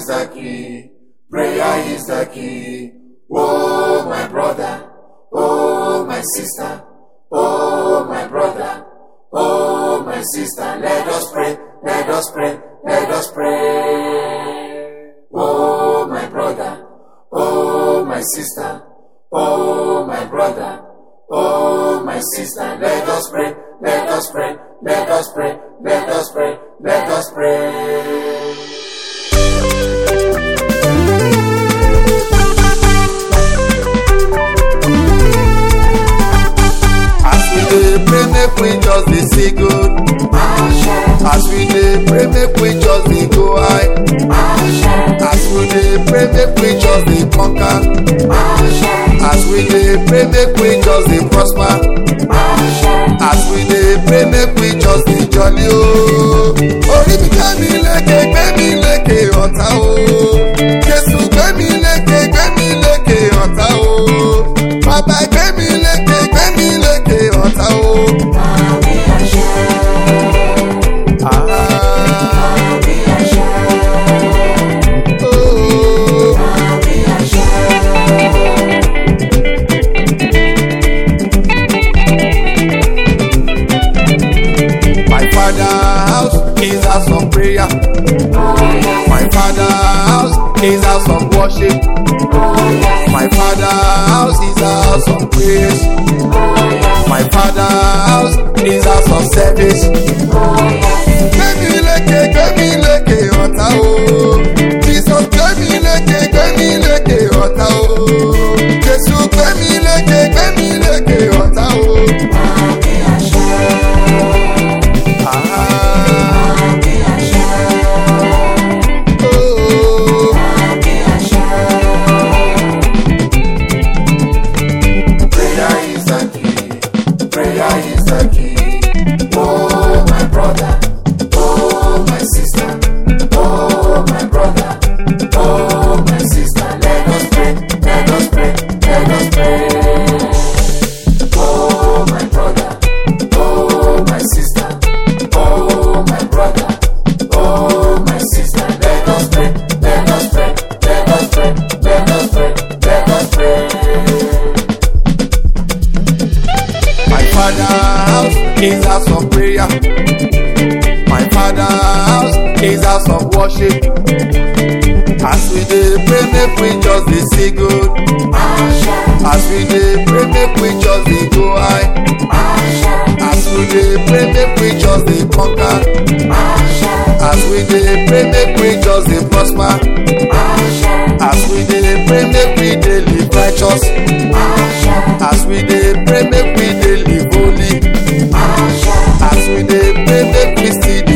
the key. Prayer is the key. Oh, my brother. Oh, my sister. Oh, my brother. Oh, my sister. Let us pray. Let us pray. Let us pray. Oh, my brother. Oh, my sister. Oh, my brother. Oh, my sister. Let us pray. Let us pray. Let us pray. Let us pray. Let us pray. As we dey pray make we just dey see good. As we dey pray make we just dey go high. As we dey pray make we just dey conquer. As we dey pray make we just dey prosper. As we dey pray make we just dey jolly o. Orí mi gbé mi lékè gbé mi lékè ọ̀tá o. Jésù gbé mi lékè gbé mi lékè ọ̀tá o. Bàbá gbé mi lékè gbé mi lékè ọ̀tá o. Ah, oh. My father house is house of prayer. My father house is house of worship. My father house is house of praise. My father house is house of service. Gbẹ̀mí lékè gbẹ̀mí lékè ọ̀tá o. Jesus gbẹ̀mí lékè gbẹ̀mí lékè ọ̀tá o. Jésù gbẹ̀mí lékè gbẹ̀mí lékè ọ̀tá o. Ah, oh. Prayer is the key. Prayer is the key. Oh, my brother. Oh, my sister. Oh, my brother. Oh, my sister. Let us pray. Let us pray. Let us pray. Oh, my brother. Oh, my sister. Oh, my brother. Oh, my sister. Let us pray. Let us pray. Let us pray. Let us pray. Let us pray. My father house is house of prayer. My father house is house of worship. As we dey pray make we just dey see good. As we dey pray make we just dey go high. As we dey pray make we just dey conquer. As we dey pray make we just dey prosper. As we dey pray make we dey live righteous. As we dey pray make we dey live holy. As we dey pray make we still